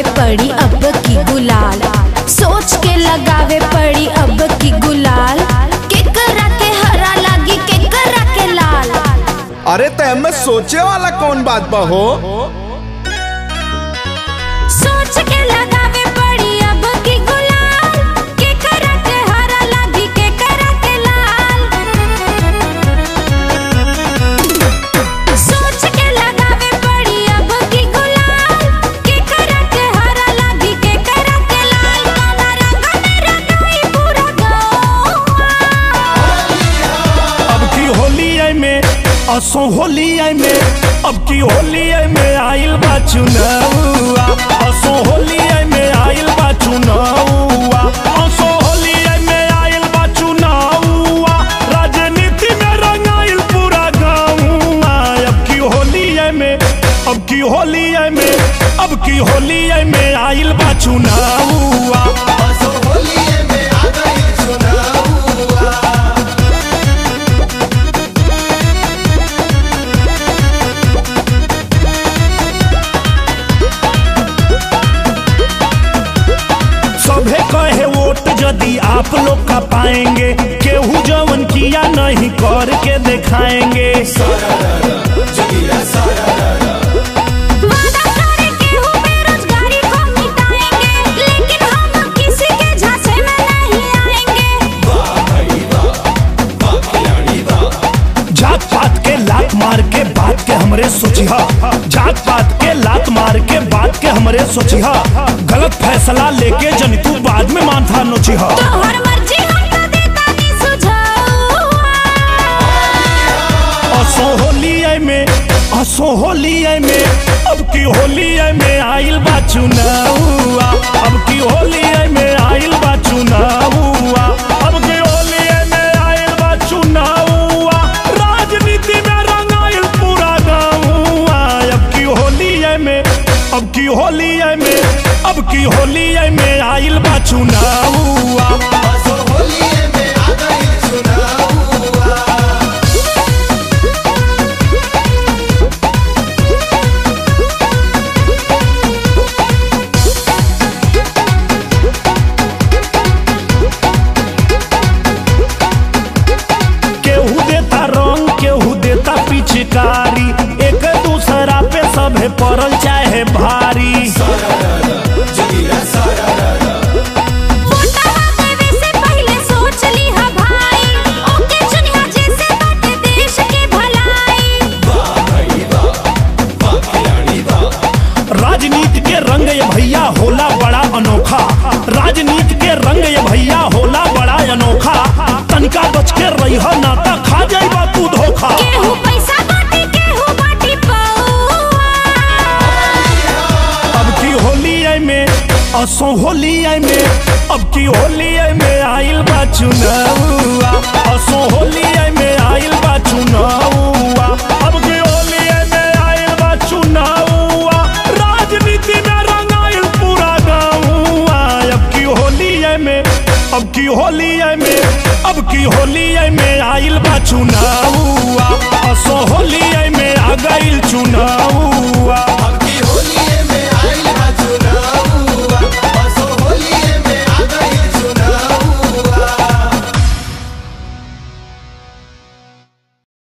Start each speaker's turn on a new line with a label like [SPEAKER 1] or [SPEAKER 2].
[SPEAKER 1] पड़ी अब की गुलाल सोच के लगावे पड़ी अब की गुलाल केकरा के हरा लागी केकरा के लाल
[SPEAKER 2] अरे तय में सोचे वाला कौन बात बा हो
[SPEAKER 1] सोच के लगावे पड़ी अब की गुलाल केकरा के हरा लागी केकरा के लाल सोच के लगावे पड़ी अब की गुलाल केकरा के हरा लागी केकरा के लाल काला रंग में रंगाई पूरा गाँव
[SPEAKER 3] अब की होली आई में असो होली आई में अब की होली आई में आइल बा चुनावा असो होली आई में आइल बा चुनावा असो होली आई में आइल बा चुनावा राजनीति में रंगाइल पूरा गाँवा अब की होली आई में अब की होली आई में अब की होली आई में आइल बा चुनावा सभे कहे वोट यदि आप लोग का पाएंगे केहू जवन किया नहीं करके दिखाएंगे
[SPEAKER 1] वादा करे केहू बेरोजगारी को मिटाएंगे लेकिन हम किसी के झांसे में नहीं आएंगे
[SPEAKER 3] जात पात के लात मार के बात के हमरे सोचिहा जात पात के लात मार के बात के हमरे सोचिहा गलत फैसला लेके जन तू बाद में माथा नोचिहा
[SPEAKER 1] तोहर मर्जी हम तो देता नहीं सुझाव
[SPEAKER 3] असो होली आई में असो होली आई में अब की होली आई में आइल बा चुनावा अब की होली आई में आइल बा चुनावा अब की होली आई में आइल बा चुनावा राजनीति में रंगाइल पूरा गाँवा अब की होली आई में अब की होली आई में अब की होली आई में आइल बा चुनावा केहू देता रंग केहू देता पिचकारी एक दूसरा पे सभे पड़ल चाहे भारी
[SPEAKER 1] वोटवा देवे से पहले सोच लीहा भाई ओके चुनिहा जैसे बाटे देश के भलाई
[SPEAKER 3] राजनीति के रंग ये भैया होला बड़ा अनोखा राजनीति के रंग ये भैया होला बड़ा अनोखा तनिका बच के रही नाता खा जाइबा तू धोखा
[SPEAKER 1] केहू पैसा बाटे केहू बाटी पौआ
[SPEAKER 3] अब की होली आई में असो होली आई में अब की होली आई में आइल बा चुनावा असो होली आई में आइल बा चुनावा अब की होली आई में आइल बा चुनावा राजनीति में रंगाइल पूरा गाँवा अब की होली आई में अब की होली आई में अब की होली आई में आइल बा चुनावा असो होली आई में आ गइल चुनावा